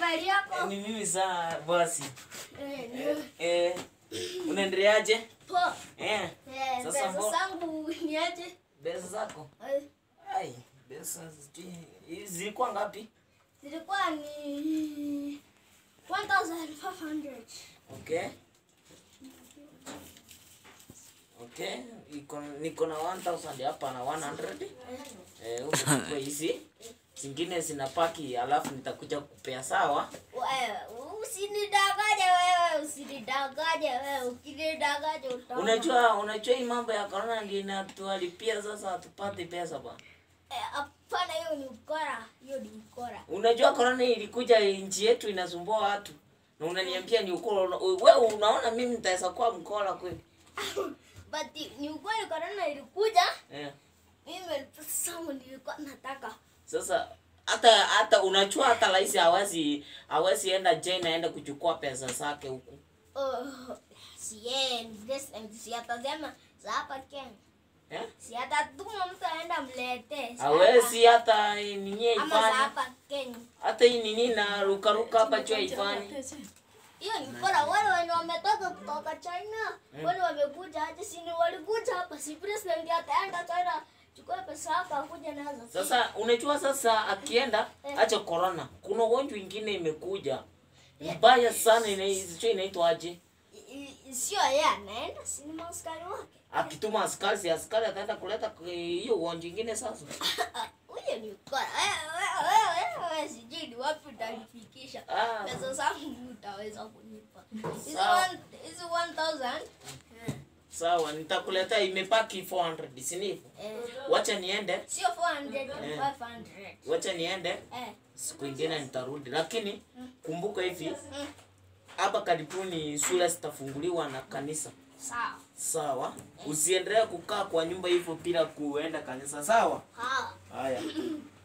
gari yako? Ni mimi saa basi. Eh, ndio. Eh, unaendeleaje? Poa. Eh, Eh, Sasa pesa mbo- zangu ni aje? pesa zako? Eh, Ai, pesa sijui. Hizi zilikuwa ngapi? Zilikuwa ni 1500. Okay. Okay, iko niko na 1000 hapa na 100. Eh, huko kwa hizi. Zingine zinapaki alafu nitakuja kupea sawa. Wewe usinidanganye wewe, usinidanganye wewe, ukinidanganya utaona. Unajua unajua hii mambo ya corona ndio inatuharibia sasa hatupati pesa bwana. Eh, hapana, hiyo ni ukora, hiyo ni ukora. Unajua corona ilikuja nchi yetu inasumbua watu. Na unaniambia ni ukora. Wewe unaona mimi nitaweza kuwa mkora kweli? But ni ukweli corona ilikuja, Eh. mimi pesa zangu nilikuwa nataka. Sasa hata hata unajua hata rais hawezi hawezi enda China aenda kuchukua pesa zake huku. Oh, siendi, this and si atasema za hapa Kenya. Eh? Si atatuma mtu aenda mlete. si Hawezi hata nini hapa- Ama za ifanye. hapa Kenya. Hata hii nini na ruka ruka hapa chua ifanye. Hiyo ni bora wale wenye wametoka kutoka China. Wale wamekuja aje si ni walikuja hapa si president ataenda China. Chukua pesa yako akuja nazo. Sasa unajua sasa akienda acha corona. Kuna ugonjwa ingine imekuja. Mbaya sana inaitwa inaitwa aje? I- i- Sio yeye anaenda si ni maskari wake. Akituma askari si askari ataenda kuleta k- hiyo ugonjwa ingine sasa. Huyo ni ukora. Wewe wewe wewe sijui ni wapi utanifikisha. Ah. Pesa zangu utaweza kunipa. Hizo Sawa. one- hizo 1000. Sawa, nitakuletea imepaki 400, si ndivyo? Eh, Wacha niende. sio 400, 500. Wacha niende. Eh. siku ingine nitarudi, lakini kumbuka hivi Mm. hapa karibuni shule zitafunguliwa na kanisa. Sawa. Sawa, usiendelee kukaa kwa nyumba hivyo bila kuenda kanisa. Sawa. Ha. Haya.